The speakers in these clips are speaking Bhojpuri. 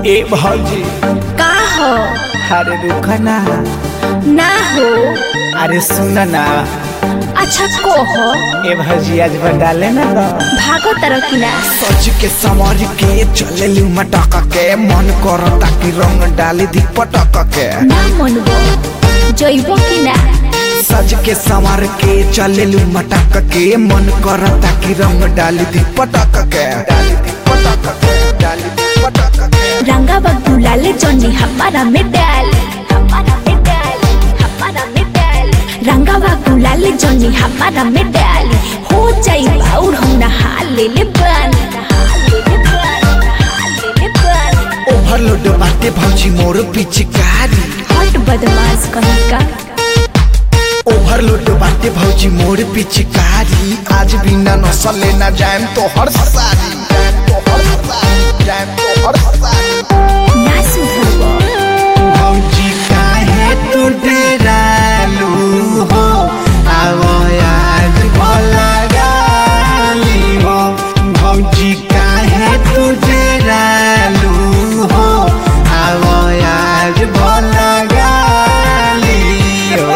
ए भौजी का हो अरे रुका ना ना हो अरे सुन ना अच्छा को हो ए भौजी आज डाले ना तो भागो तरह की ना सच के समझ के चले लू मटक के मन करता कि रंग डाली दी पटक के ना मनबो जइबो की ना सज के संवर के चले लू मटक के मन करता कि रंग डाली दी पटक के डाली दी पटक के डाली दी पटक के रंगा बग्गू लाले जॉनी हमारा में डाल हमारा में डाल हमारा में डाल रंगा बग्गू लाले जॉनी हमारा में डाल हो जाई बाउर हम नहा ले ले बन नहा ले ले बन नहा ले ले बन ओवरलोड बाटे भौजी मोर पिचकारी हट बदमाश कहीं का ओवरलोड बाटे भौजी मोर पिचकारी आज बिना नसल लेना जाएम तो हर सारी जाएम तो हर सारी जाएम तो हर सारी ना सुधरबो भौजी काहे तू डेरालू हो आवो आज भला गाली हो भौजी काहे तू डेरालू हो आवो आज भला गाली हो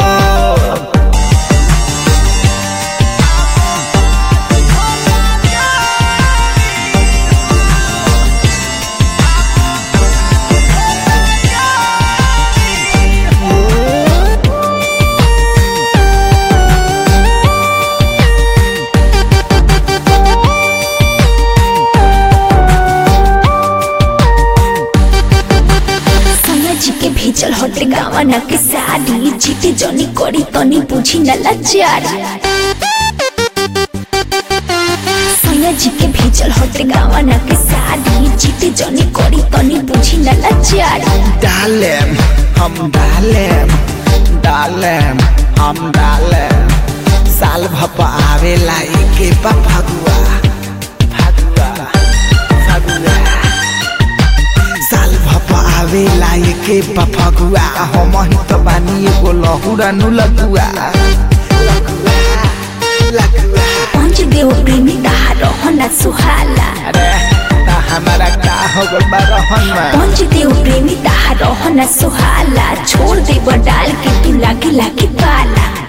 सैया जी के भेजल हटे गावना के साड़ी जीते जनी करी तनी बुझी न लाचारी सैया जी के भेजल हटे गावना के साड़ी जीते जनी करी तनी बुझी न लाचारी डालेम हम डालेम डालेम हम डालेम साल भपा आवेला एके बा फगुआ फगुआ फगुआ साल भपा आवेला एके बा फगुआ हम ही तो बानी एगो लहुरा नु लगुआ लगुआ लगुआ पंच देव प्रेमी ताहा रहना सुहाला अरे ता हमारा का हो गल बा रहन में पंच देव प्रेमी ताहा रहना सुहाला छोड़ दे डाल के तू लागे लागे पाला